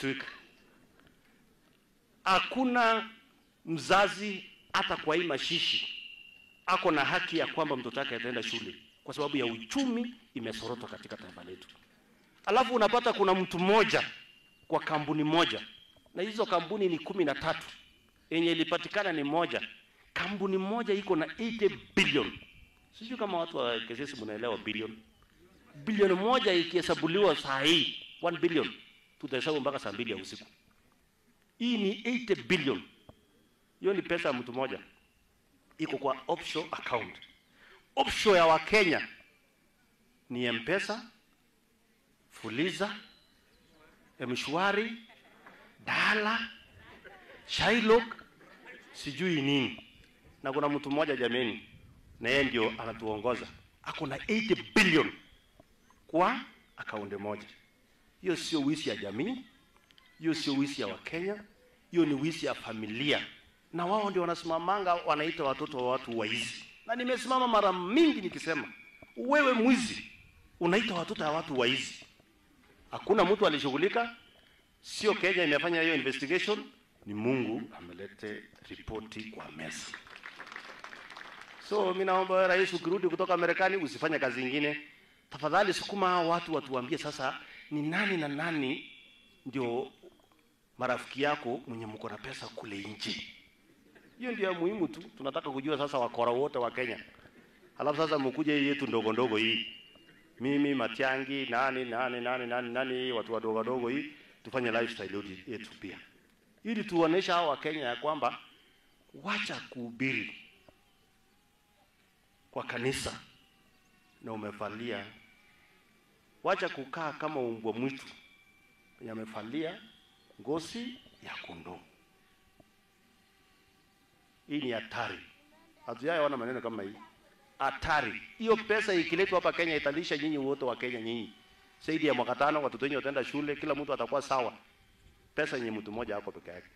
week. Hakuna mzazi hata kwa hii mashishi ako na haki ya kwamba mtoto wake ataenda shule kwa sababu ya uchumi imesorotwa katika taifa letu. Alafu unapata kuna mtu mmoja kwa kampuni moja, na hizo kampuni ni kumi na tatu, yenye ilipatikana ni moja. Kampuni moja iko na 80 billion. Sijui kama watu wa KCC mnaelewa billion. Bilioni moja ikihesabuliwa saa hii 1 billion, tutahesabu mpaka saa mbili ya usiku. Hii ni 80 billion. Hiyo ni pesa ya mtu mmoja, iko kwa offshore account. Offshore ya Wakenya ni M-Pesa, Fuliza, Mshwari, Dala, Shylock, sijui nini. Na kuna mtu mmoja jameni, na yeye ndio anatuongoza, ako na 80 billion kwa akaunti moja. Hiyo sio wizi ya jamii, hiyo sio wizi ya Wakenya, hiyo ni wizi ya familia, na wao ndio wanasimamanga, wanaita watoto wa watu waizi. Na nimesimama mara mingi nikisema, wewe mwizi unaita watoto wa watu waizi. Hakuna mtu alishughulika, sio Kenya imefanya hiyo investigation, ni Mungu amelete ripoti kwa meza. So mimi naomba wewe rais, ukirudi kutoka Marekani usifanye kazi ingine, tafadhali sukuma hao watu watuambie sasa ni nani na nani ndio marafiki yako mwenye mko na pesa kule nje. Hiyo ndio ya muhimu tu, tunataka kujua sasa wakora wote wa Kenya. Alafu sasa mkuje hii yetu ndogo ndogo hii, mimi Matiangi, nani nani nani nani nani, watu wadogo wadogo hii, tufanye lifestyle yetu pia, ili tuonesha hao wa Kenya ya kwamba wacha kuhubiri kwa kanisa na umevalia, wacha kukaa kama umbwa mwitu yamevalia ngozi ya kondoo. Hii ni hatari, hatujaona maneno kama hii. Hatari hiyo. Pesa ikiletwa hapa Kenya italisha nyinyi wote wa Kenya, nyinyi zaidi ya mwaka tano, watoto wenyu wataenda shule, kila mtu atakuwa sawa. Pesa yenye mtu mmoja hapo peke yake.